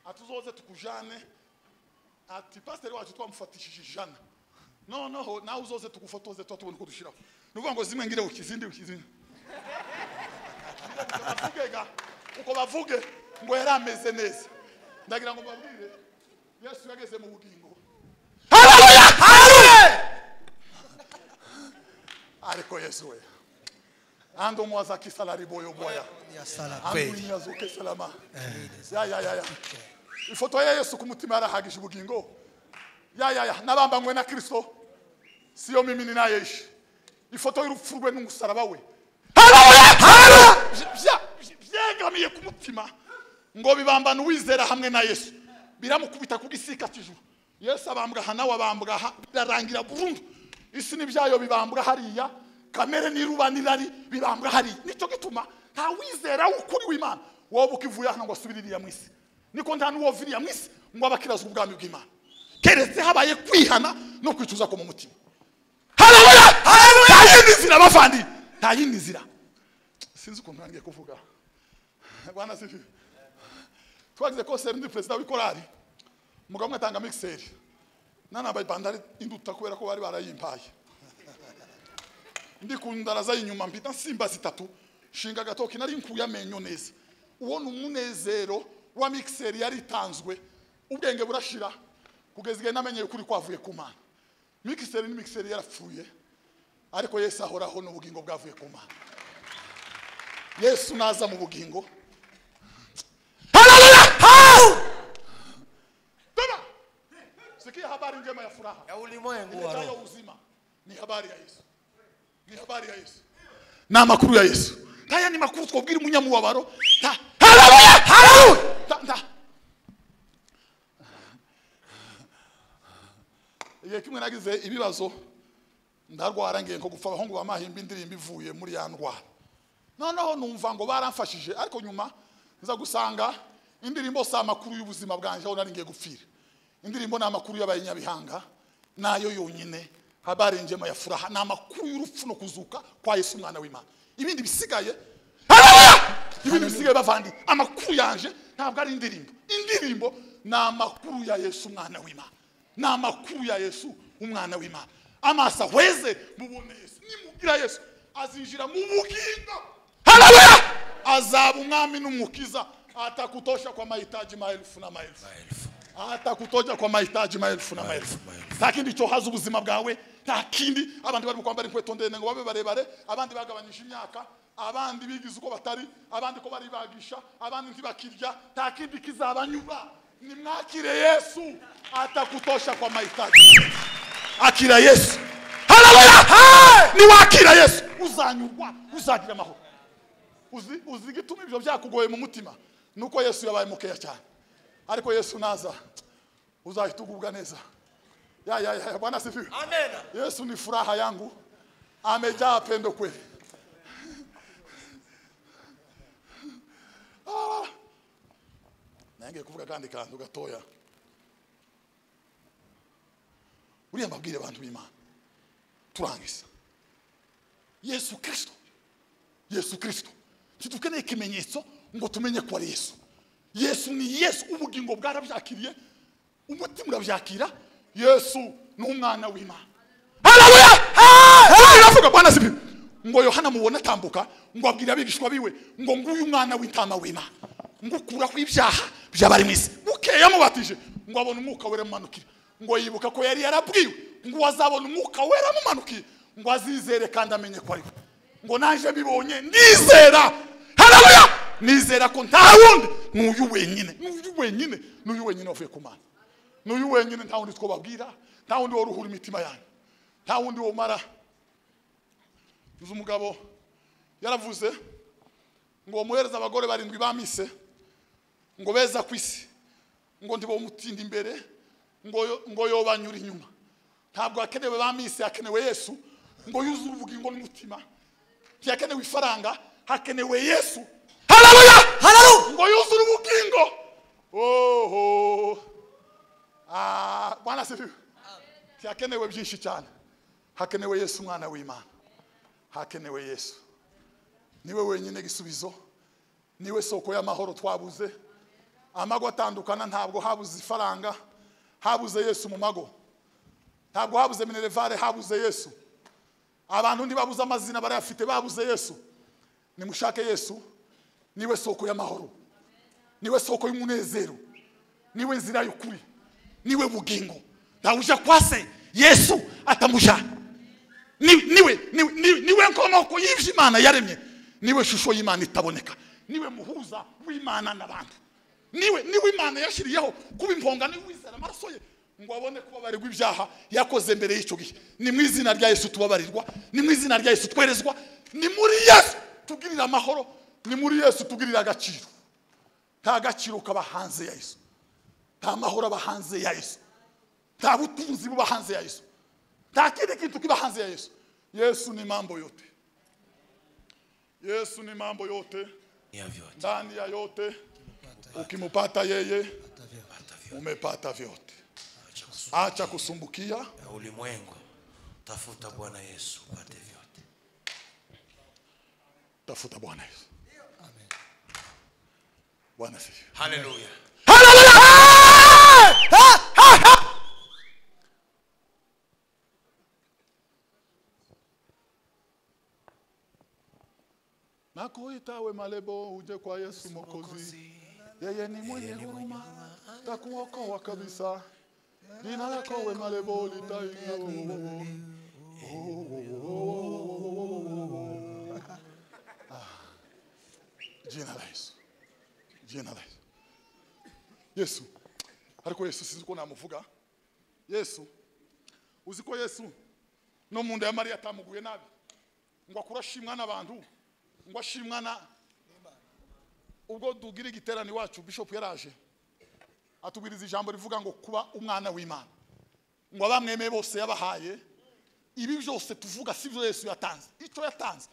atuzoze tukujane ati pasiteri wacu twamufatishije ijana noneho nawe uzoze tugufotoze tuba tubona uko dushyiraho ni ukuvuga ngo zimwe ngire ukizindi ukizindi bavuge ga uko bavuge ngo yari ameze neza ndagira ngo mbabwire yesu yageze mu bugingo ariko yesu we ando mwaza kisalari boyo boya yasara kweli angunyaza uke salama ya ya ya ya ifoto ya yesu ku mutima yarahagije ubugingo ya ya ya n'abambanywe na kristo siyo mimi ni naye ishi ifoto y'urupfu rwe n'umusaraba we Vya- vya- vyegamiye ku mutima ngo bibambana uwizera hamwe na yesu biramukubita ku gisika cy'ijuru yesu abambwa aha nawe abambwa aha birarangira burundu isi n'ibyayo bibambwa hariya kamere n'iruba n'irari bibambwa hariya nicyo gituma nta wizera w'ukuri w'imana wowe ukivuye hano ngo asubire iriya mu isi niko nta n'uwova iriya mu isi ngo abe akirazwa ubwami bw'imana keretse habaye kwihana no kwicuza ko mu mutima harabuya harabuya nta yindi nzira bavandi nta yindi nzira sinzi ukuntu nangiye kuvuga bwana sifi twagize konseri ndi perezida w'ikorari umugabo umwe atanga mikiseri nanambaye bandari induta kubera ko bari barayimpaye ndi ku ndara z'inyuma mpita nsimba zitatu nshinga agatoki nari nkuye amenyo neza uwo ni umunezero wa mikiseri yari itanzwe ubwenge burashira kugeza igihe namenyeye ukuri kwavuye ku mana mikiseri ni mikiseri yarapfuye ariko yesu ahoraho n'ubugingo bwavuye ku mana yesu naza mu bugingo Sikia habari njema ya furaha ya ulimwengu wa ilejayo roho. uzima ni habari ya Yesu, ni habari ya Yesu ni amakuru ya Yesu. Haya ni makuru twabwira umunyamubabaro. Ta- Haleluya! Haleluya! Ta- ta- igihe kimwe nagize ibibazo ndarwara ngiye nko gupfa abahungu bamahimba indirimbo ivuye muri ya ndwara noneho numva ngo baramfashije ariko nyuma nza gusanga indirimbo si amakuru y'ubuzima bwanjye aho nari ngiye gupfira indirimbo ni amakuru y'abanyabihanga nayo yonyine habari njema ya furaha ni amakuru y'urupfu no kuzuka kwa yesu umwana w'imana ibindi bisigaye Haleluya! ibintu bisigaye bavandi amakuru yanje ntabwo ari indirimbo indirimbo ni amakuru ya yesu umwana w'imana ni amakuru ya yesu umwana w'imana amaso ahweze mubone yesu nimugira yesu azinjira mu bugingo haleluya azaba umwami n'umukiza atakutosha kwa mahitaji maelfu na maelfu Maelfu. atakutoja kwa mahitaji maelfu na maelfu maelfu. nta kindi cyohaza ubuzima bwawe nta kindi abandi barimo kwambara inkweto ndende ngo babe barebare abandi bagabanyije imyaka abandi bigize uko batari abandi ko baribagisha abandi ntibakirya nta kindi kizabanyura nimwakire yesu atakutosha kwa mahitaji akira yesu haleluya niwakira yesu uzanyurwa uzagira amahoro uzi uzi igituma ibyo byakugoye mu mutima ni uko yesu yabaye mukeya cyane ariko yesu naza uzahita ugubwa neza ya ya ya bwana sifiwe Amena. yesu ni furaha yangu amejaa pendo kweli Ah. nange kuvuga kandi kantu gatoya buriya mbabwire abantu b'imana turangiza yesu kirisito yesu kirisito ntidukeneye ikimenyetso ngo tumenye ko ari yesu yesu ni yesu ubugingo bwarabyakiriye umutima urabyakira yesu ni umwana w'imana haleluya Haleluya! iravuga bwana sibi ngo yohana mubona atambuka ngo abwira abigishwa biwe ngo nguyu umwana w'intama w'imana ngo ukuraho ibyaha by'abari mu isi bukeye yamubatije ngo abone umwuka wera amumanukira ngo yibuka ko yari yarabwiwe ngo azabona umwuka wera amumanukiye ngo azizere kandi amenye ko ari we ngo naje mbibonye ndizera haleluya nizera ko nta wundi n'uyu wenyine n'uyu wenyine n'uyu wenyine wavuye ku mana n'uyu wenyine nta wundi twababwira nta wundi wari uhura imitima yanyu nta wundi womara uzi umugabo yaravuze ngo muhereze abagore barindwi bamise ngo beza ku isi ngo ntibawumutinda imbere ngo yo- ngo yobanyura inyuma ntabwo hakenewe bamise hakenewe yesu ngo yuzuye ubugingo n'umutima ntihakenewe ifaranga hakenewe yesu haleluya haleluya ngo yuzure ubugingo oho Ah, bwana sifiwe ntihakenewe byinshi cyane hakenewe yesu umwana w'imana hakenewe yesu niwe wenyine gisubizo niwe soko y'amahoro twabuze amago atandukana ntabwo habuze ifaranga habuze yesu mu mago ntabwo habuze minerevare habuze yesu abantu ntibabuze amazina barayafite babuze yesu nimushake yesu niwe soko y'amahoro niwe soko y'umunezero niwe nzira y'ukuri niwe bugingo ntawuja kwa se yesu atamujana Ni- niwe niwe- niwe- niwe nkomoko y'ibyo imana yaremye niwe shusho y'imana itaboneka niwe muhuza w'imana n'abantu niwe niwe imana yashyiriyeho kuba impongano y'uwizera amaraso ye ngo abone kubabarirwa ibyaha yakoze mbere y'icyo gihe ni mu izina rya yesu tubabarirwa ni mu izina rya yesu twerezwa ni muri yesu tugirira amahoro ni muri yesu tugirira agaciro nta gaciro kaba hanze ya yesu nta mahoro aba hanze ya yesu nta butunzi buba hanze ya yesu nta kindi kintu kiba hanze ya yesu yesu ni mambo yote yesu ni mambo yote Ni ya vyote. ndani ya yote ukimpata yeye Hata vyote. umepata vyote Acha kusumbuka acha kusumbukia na ulimwengu. Tafuta Bwana Yesu upate vyote. tafuta bwana yesu bwana asifiwe Haleluya. nakuita we malebo uje kwa yesu mokozi yeye ni mwenye huruma takuokoa kabisa jina lako we malebo litainga jina la yesu jina la yesu yesu ariko yesu sinzi uko namuvuga yesu uzi ko yesu no mu nda ya mariya atamuguye nabi ngo akure ashimwa n'abantu ngo ashimwa na ubwo tugira igiterane iwacu bishop yaraje atubwiriza ijambo rivuga ngo kuba umwana w'imana ngo abamwemeye bose yabahaye ibi byose tuvuga si byo yesu yatanze icyo yatanze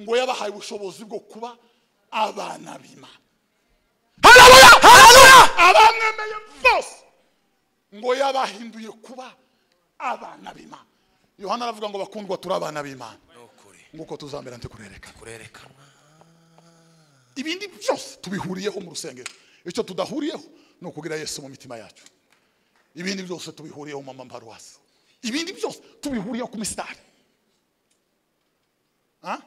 ngo yabahaye ubushobozi bwo kuba abana b'imana harabuya harabuya abamwemeye bose ngo yabahinduye kuba abana b'imana yohana aravuga ngo bakundwa turi abana b'imana ni ukuri nguko tuzamera ntikurereka kurerekanwa ibindi byose tubihuriyeho mu rusengero icyo tudahuriyeho ni ukugira yesu mu mitima yacu ibindi byose tubihuriyeho mu maparuwasi ibindi byose tubihuriyeho ku misitari Ha?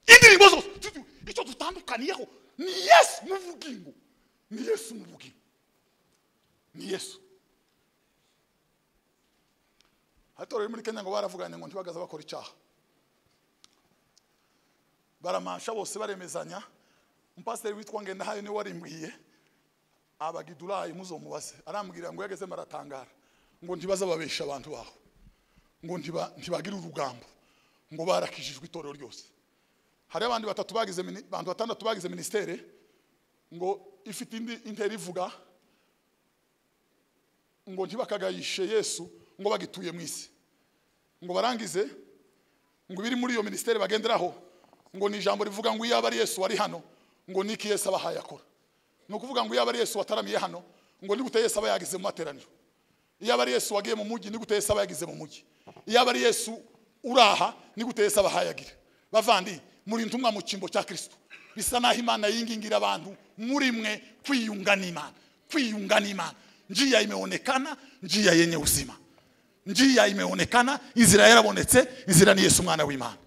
indirimbo zose tutu- icyo dutandukaniyeho ni yesu n'ubugingo ni yesu n'ubugingo ni yesu hatorero muri kenya ngo baravuganye ngo ntibagaza bakora icyaha baramansha bose baremezanya umupasiteri witwa ngendahayo niwe warimbwiye abagidurayi muzomubaze arambwira ngo yageze maratangara ngo ntibaze babesha abantu baho ngo ntiba- ntibagire urugambo ngo barakijijwe itorero ryose hari abandi batatu bagize mini- abantu batandatu bagize ministere ngo ifite indi intera ivuga ngo ntibakagayishe yesu ngo bagituye mu isi ngo barangize ngo ibiri muri iyo minisiteri bagenderaho ngo ni ijambo rivuga ngo iyo aba ari yesu wari hano ngo niki yesu abahaye akora ni ukuvuga ngo iyo aba ari yesu wataramiye hano ngo ni gute yesu aba yagize mu materaniro iyo aba ari yesu wagiye mu mujyi ni gute yesu aba yagize mu mujyi iyo aba ari yesu uraha ni gute yesu abahaye agira bavandi muri ntumwa mu cyimbo cya kirisito bisa naho imana yingingira abantu muri mwe kwiyunga n'imana kwiyunga n'imana njia imeonekana njia yenye uzima njia imeonekana inzira yarabonetse inzira ni yesu umwana w'imana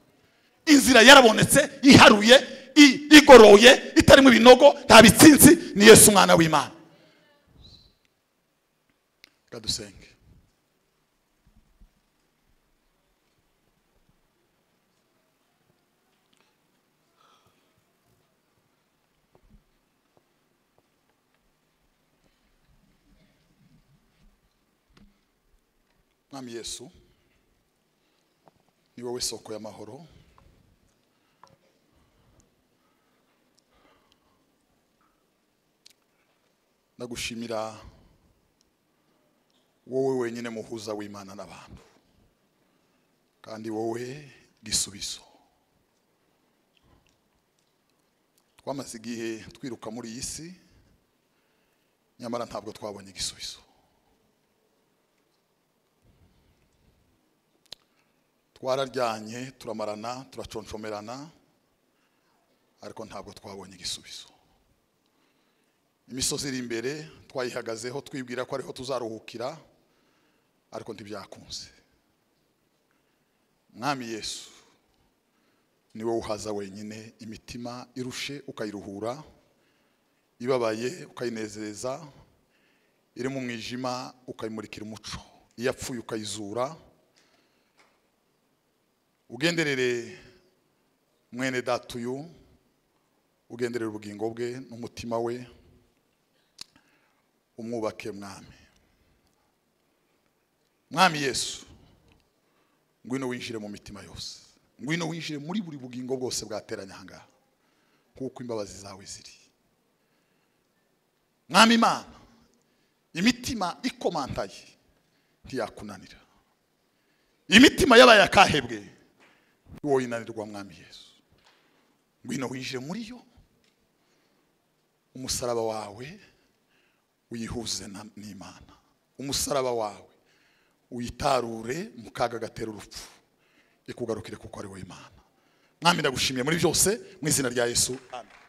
inzira yarabonetse iharuye i- igoroye itarimo ibinogo nta bitsinzi ni yesu umwana w'imana reka dusenge mwami yesu ni wowe soko y'amahoro ndagushimira wowe wenyine muhuza w'imana n'abantu kandi wowe gisubizo twamaze igihe twiruka muri iyi si nyamara ntabwo twabonye igisubizo twararyanye turamarana turaconcomerana ariko ntabwo twabonye igisubizo imisozi iri imbere twayihagazeho twibwira ko ariho tuzaruhukira ariko ntibyakunze mwami yesu ni wowe uhaza wenyine imitima irushe ukayiruhura ibabaye ukayinezeza iri mu mwijima ukayimurikira umuco iyapfuye ukayizura ugenderere mwene data uyu ugenderere ubugingo bwe n'umutima we umwubake mwami mwami yesu ngwino winjire mu mitima yose ngwino winjire muri buri bugingo bwose bwateranye ahangaha nk'uko imbabazi zawe ziri mwami imana imitima ikomantaye ntiyakunanira imitima y'abaye akahebwe wowe inanirwa mwami yesu ngwino winjire muri yo umusaraba wawe wihuze na- n'imana umusaraba wawe uyitarure mu kaga gatera urupfu ikugarukire kuko ari wowe imana mwami ndagushimiye muri byose mu izina rya yesu amen